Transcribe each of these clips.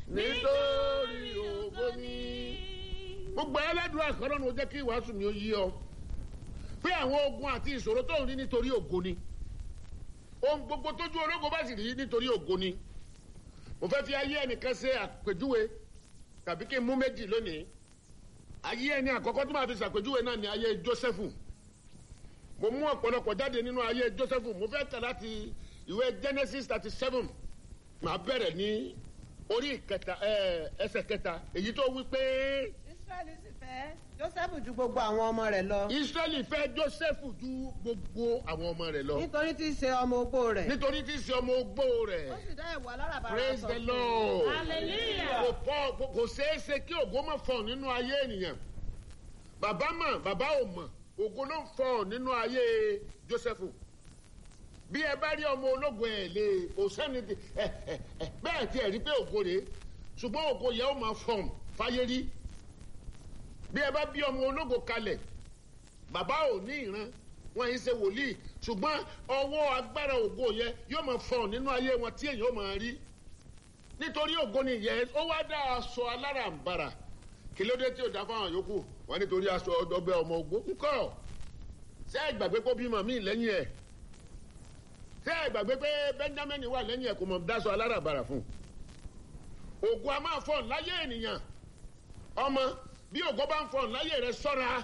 nítorí ògo ni. gbogbo ẹlẹ́dùn àkọ́rọ́ ni ó jẹ́ kí ìwàásù mi ó yí ọ pé àwọn ogun àti ìṣòro tó ń rí nítorí ògo ni ohun gbogbo tójú ológo bá sì rí nítorí ògo ni mo fẹ́ fi ayé ẹnìkan ṣe àpèjúwe tàbí kí n mú méjì lónìí ayé ẹni àkọ́kọ́ tó máa fi ṣàpèjúwe náà ni ayé Jósẹ́fù mo mú ọ̀pọ̀lọpọ̀ jáde nínú ayé Jósẹ́fù mo fẹ́ kà láti ìwé Genesis thirty seven màá bẹ̀rẹ̀ ní orí kẹta ẹsẹ̀ kẹta èyí tó wí pé. Ísírẹ́lì sì fẹ́ Jósẹ́fù ju gbogbo àwọn ọmọ rẹ̀ lọ. Ísírẹ́lì fẹ́ Jósẹ́fù ju gbogbo àwọn ọmọ rẹ̀ lọ nítorí tí í ṣe ọmọ ogbó rẹ̀. nítorí tí í ṣe ọmọ ogbó rẹ̀ ó sì dá ẹ̀wà aláràbarà praise sọ the fún un. Lord Hallelujah. kò pọ̀ kò- kò ṣeé ṣe kí ògo má fọ̀ nínú ayé ènìyàn bàbá mọ̀ bàbá ò mọ̀ ògo ló ń fọ̀ nínú ayé Jósẹ́fù bí ẹ bá rí ọmọ ológo ẹ lè kò sẹ́ni tí- ẹ ẹ ẹ bẹ́ẹ̀ tí ẹ rí pé ògo rèé ṣùgbọ́n ògo yẹn ó máa fọ̀n fáyé rí bí ẹ bá bí ọmọ ológo kalẹ̀ bàbá ò ní ìran wọn yìí ṣe wòlíì ṣùgbọ́n ọwọ́ agbára ògo yẹn yóò máa fọ̀n nínú ayé wọn tí èèyàn ó máa rí nítorí ògo ni ìyẹn ó wá dá aṣọ alárànbarà kí ló dé tí ò dá fáwọn yòókù wọn nítorí aṣọ ọdọgbẹ ọmọ ogbó ńkọ́ ṣé ẹ gbàgbé kó bímọ míì lẹ́yìn ẹ̀ ṣé ẹ gbàgbé pé Benjamin wà lẹ́yìn ẹ̀ kò mọ̀ dáṣọ alárànbarà fún un ògo a máa fọ̀n láyé ènìyàn ọmọ bí ògo bá ń fọ̀n láyé rẹ ṣọ́ra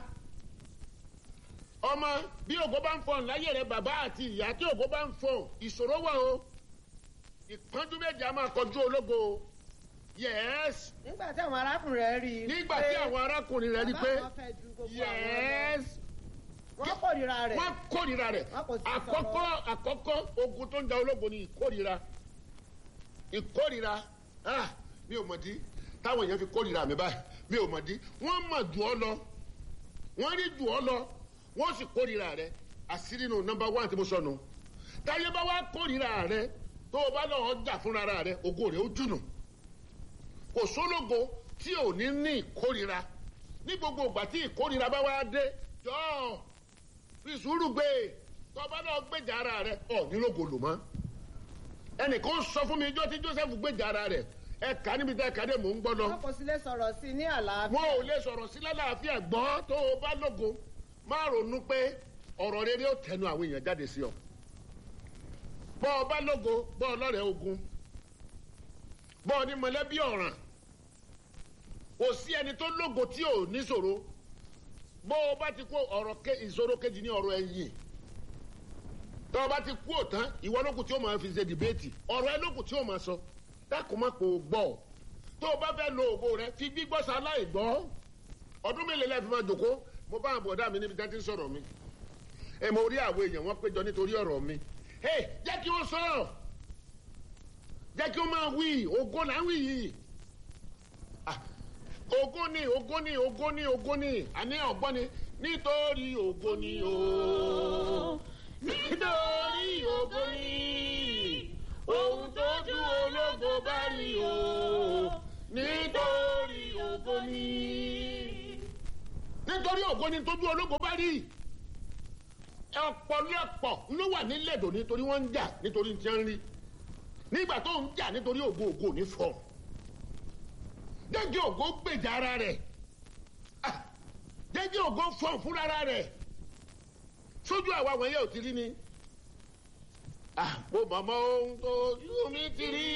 ọmọ bí ògo bá ń fọ̀n láyé rẹ bàbá àti ìyá tí ògo bá ń fọ̀n ìṣòro wà o ìpọ́njú méje a máa kọjú ológo o. yes nígbà tí àwọn arákùnrin rẹ̀ rí i. nígbà pé tí àwọn arákùnrin rẹ̀ rí bàbá pé àwọn fẹ́ ju gbogbo àwọn lọ. yes wọ́n kórìíra rẹ̀. wọ́n kórìíra rẹ̀ Wọn kò sí àkọ́kọ́ àkọ́kọ́ ogun tó ń ja ológo ni ìkórìíra ìkórìíra ah mi ò mọ̀ dí táwọn èèyàn fi kórìíra mi báyìí mi ò mọ̀ dí wọ́n mọ̀ jù ọ́ lọ wọ́n rí jù ọ́ lọ wọ́n sì kórìíra rẹ̀ àṣírí nu nọ́mbà wán tí mo sọ nù táyé bá wá kórìíra rẹ̀ tó o bá lọ́ọ́ jà fúnra rẹ̀ ògo rẹ̀ ó jùnù kò sólógo tí ò ní ní ìkórìíra ní gbogbo ìgbà tí ìkórìíra bá wá dé jọ́ọ̀ fi sùúrù gbé tọba náà gbèjà ara rẹ ọ nílògò lò mọ ẹnìkan sọ fún mi ijó tí Joseph gbèjà ara rẹ ẹ kà níbi tẹ kàdé mò ń gbọ́ lọ wọ́n kò sì lè sọ̀rọ̀ sí i ní àlàáfíà. wọn ò lè sọ̀rọ̀ sí lálàáfíà gbọ́ tó o bá lógo má ronú pé ọ̀rọ̀ rere ó tẹnu àwọn èèyàn jáde sí ọ bọ́ ọ bá lógo bọ́ ọ lọ́rẹ̀ẹ́ ogun bọ́ ọ ní mọ̀lẹ́bí ọ̀ràn kò sí ẹni tó lógo tí ò níṣòro bó o bá ti kó ọ̀rọ̀ ké ìṣòro kejì ní ọ̀rọ̀ ẹ̀yìn tó o bá ti kú òtán ìwọ lókù tí ó máa fi ṣe dìbéètì ọ̀rọ̀ ẹ lókù tí ó máa sọ dákun má kó o gbọ́ tó o bá fẹ́ lo ògo rẹ fi gbígbọ́ sáláì gbọ́ ọdún mélòó lẹ́ẹ̀ fi máa jòkó mo bá àbọ̀dá mi níbi tí wọ́n ti ń sọ̀rọ̀ mi ẹ mo rí àwọn èèyàn wọn péjọ nítorí ọ̀rọ̀ mi ẹ jẹ́ kí wọ́n sọ̀rọ̀ jẹ́ kí wọ́n máa wí ògo là ń wí yìí Ah, ògo ni ògo ni ògo ni ògo ni àní ọ̀gbọ́n ni nítorí ògo ni o nítorí ògo ni ohun tójú ológo bá rí o nítorí ògo ni nítorí ògo ni tójú ológo bá rí ọ̀pọ̀lọpọ̀ ló wà nílẹ̀ dò nítorí wọ́n ń jà nítorí tí wọ́n ń rí nígbà tó ń jà nítorí ògo ògo ò ní fọ́ jẹ́jẹ́ ògo gbèjà ara rẹ̀ Ah, jẹ́jẹ́ ògo fọ̀n fúnra ara rẹ̀ sójú àwa wọ̀nyẹ́ ò ti rí ni Ah, mo mọ̀ mọ́ ohun tó ojú mi ti rí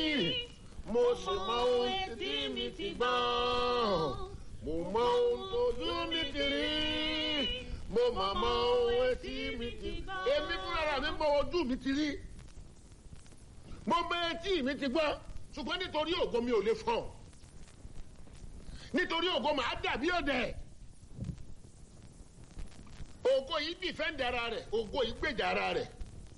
mo sì mọ ohun tí mi ti gbọ́ mo mọ ohun tó ojú mi ti rí mo mọ̀ mọ́ ohun tí mi ti gbọ́ èmi fúnra mi mọ ojú mi ti rí mo mọ etí mi ti gbọ́ ṣùgbọ́n nítorí ògo mi ò lè fọ̀ nítorí ògo màá dàbí ọ̀dẹ̀ ògo yìí dìfẹ́ǹdì ara rẹ̀ ògo yìí gbèjà ara rẹ̀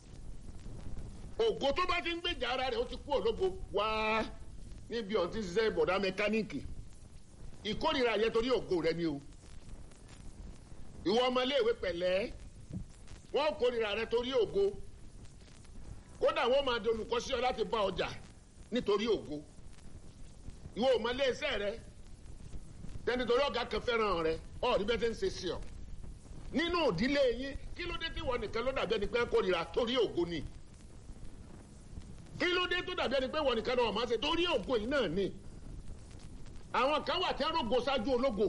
ògo tó bá ti ń gbèjà ara rẹ̀ ó ti kú òlógo wá níbi ọ̀n ti ṣiṣẹ́ bọ̀dá mẹkáníìkì ìkórìíra yẹn torí ògo rẹ ni o ìwọ ọmọléèwé pẹ̀lẹ́ wọ́n kórìíra rẹ torí ògo kódà wọ́n máa di olùkọ́ sí ọ láti bá ọjà nítorí ògo ìwọ ọmọléeṣẹ́ rẹ tẹni torí ọ̀gá kan fẹ́ràn rẹ ọ̀rí bẹ́ẹ̀ tẹ́ ń ṣe sí ọ nínú ìdílé yín kí ló dé tí wọ́n nìkan ló dàbí ẹni pé ń kórìíra torí ògo ni kí ló dé tó dàbí ẹni pé wọ́n nìkan náà máa ṣe torí ògo yìí náà ni àwọn kan wà tí wọ́n rògo ṣáájú ológo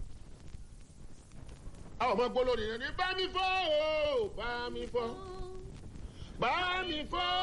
àwọn ọmọ gbólórí yẹn ní bá mi fọ́ o bá mi fọ́ bá mi fọ́